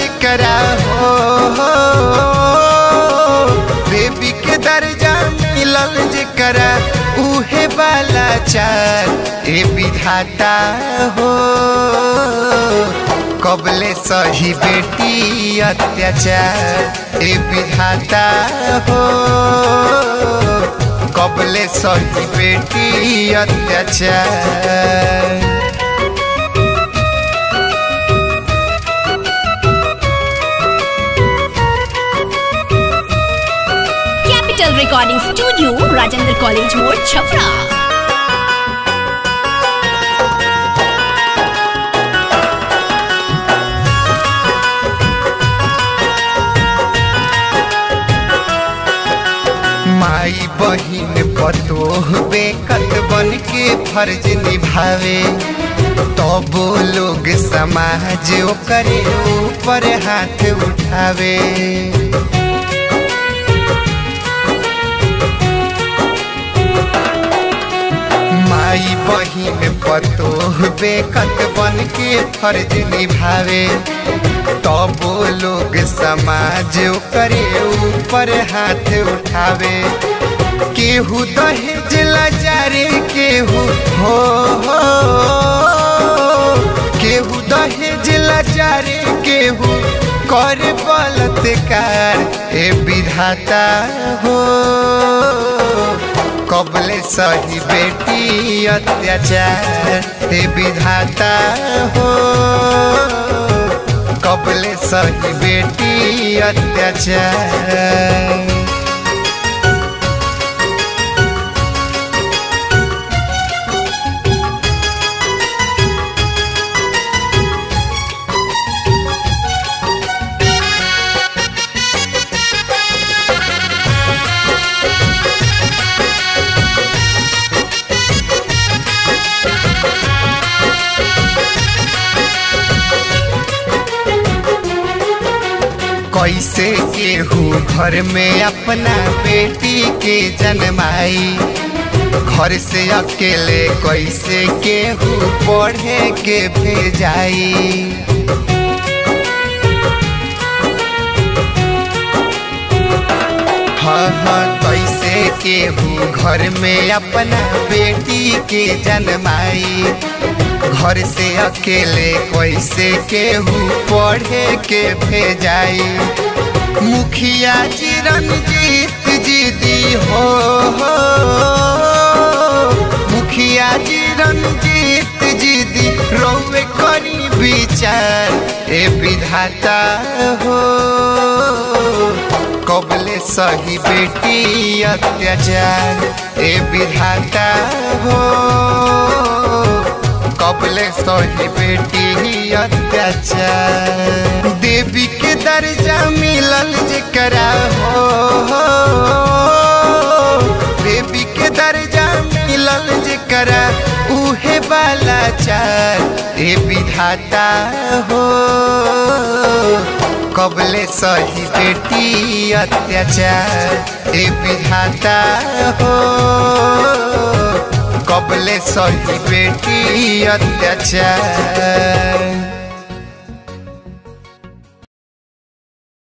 जिकरा हो बेबी के दर्जा मिलल जिकरा उहे वाला चार ए विधाता हो कबले सही बेटी अत्याचार ए विधाता हो कबले सही बेटी अत्याचार capital recording studio Rajendra college मोड़ छपरा माई बहिन पतोह बेकत बन के फर्ज निभावे तबो लोग समाज ओकरे ऊपर हाथ उठावे माई बहिन पतोह बेकत बन के फर्ज निभावे तबो लोग समाज ओकरे ऊपर हाथ उठावे केहू दहेज लाचारे केहू हो हो केहू दहेज लाचारे केहू कर बलात्कार ए विधाता हो कबले सही बेटी अत्याचार ए विधाता हो कबले सही बेटी अत्याचार कैसे केहू घर में अपना बेटी के जन्माई घर से अकेले कैसे केहू पढ़े के भेजाई हाँ हाँ कैसे केहू घर में अपना बेटी के जन्माई घर से अकेले कैसे केहू पढ़े के भेजाई मुखिया जी रंजीत जी दी हो, हो मुखिया जी रंजीत जी दी रोवे करी विचार ए विधाता हो कबले सही बेटी अत्याचार ए विधाता हो कबले सही बेटी अत्याचार देवी के दर्जा मिलल जकरा हो देवी के दर्जा मिलल जकरा उहे वाला चार ए विधाता हो कबले सही बेटी अत्याचार ए विधाता हो कबले सही बेटी अत्याचार